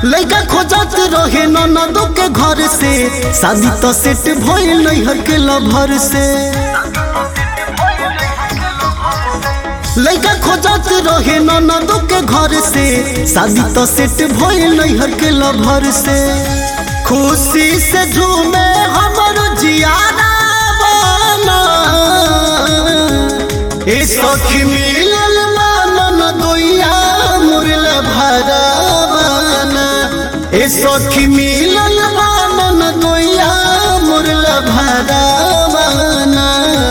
लड़का खोजत रहे ननदो के घर से शादी तो सेट भइल नैहर के लभर से लड़का खोजत रहे ननदो के घर से शादी तो सेट भइल नैहर के लभर से खुशी से झूमे हमर जियारा बना ए सखी मिलल मानन दोइया मुरल भरवाना ए सखी मिलल मानन दोइया मुरल भरवाना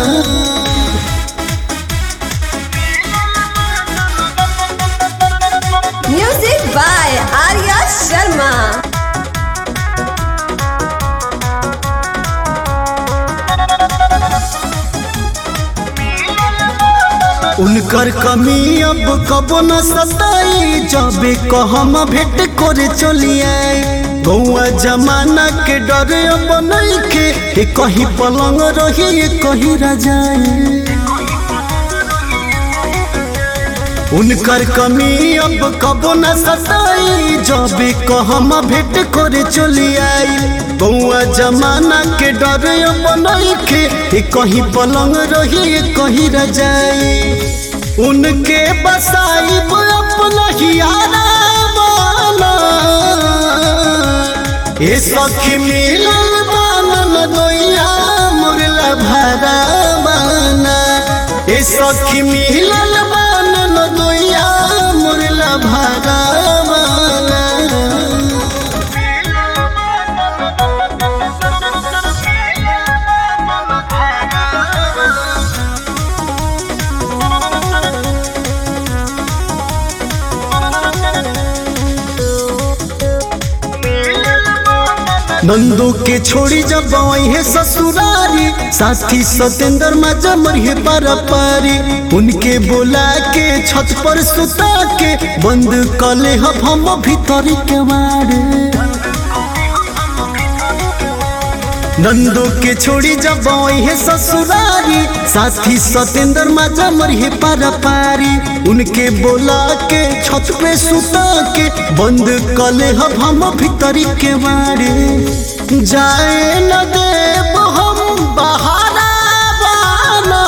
Music by Arya Sharma. उनकर कमी अब कबो न सताई जबे कहम भेंट करे चलिए गौआ जमाना के डर अब नइखे ए कहीं पलंग रही ए कहीं रजाई उनकर कमी अब कबो न सताई जबे कहम भेंट करे चली आई बउआ जमाना के डर अब नइखे ए कहीं पलंग रही ए कहीं रजाई उनके बसाई अपना हियारा माना ए सखी मिलल बानन दोइया मुरला भरा बाना ए सखी मिलल बानन दोइया मुरला भरा बाना नंदू के छोड़ी जब है ससुरारी साथी सतेंद्र माजा मरिए पारा पारी उनके बोला के छत पर सुता के बंद कले हब हम भीतरी के मारे नंदू के छोड़ी जब है ससुरारी साथी सतेंद्र माजा मरिए पारा पारी उनके बोला के छत पे सुता के बंद कले हब हम भीतरी के मारे जाए न देव हम बहारा बाना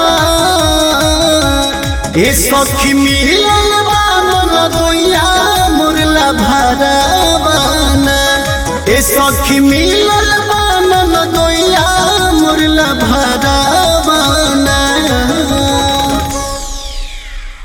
ए सखी मिलल बानन दोइया मुरला भरा बाना ए सखी मिलल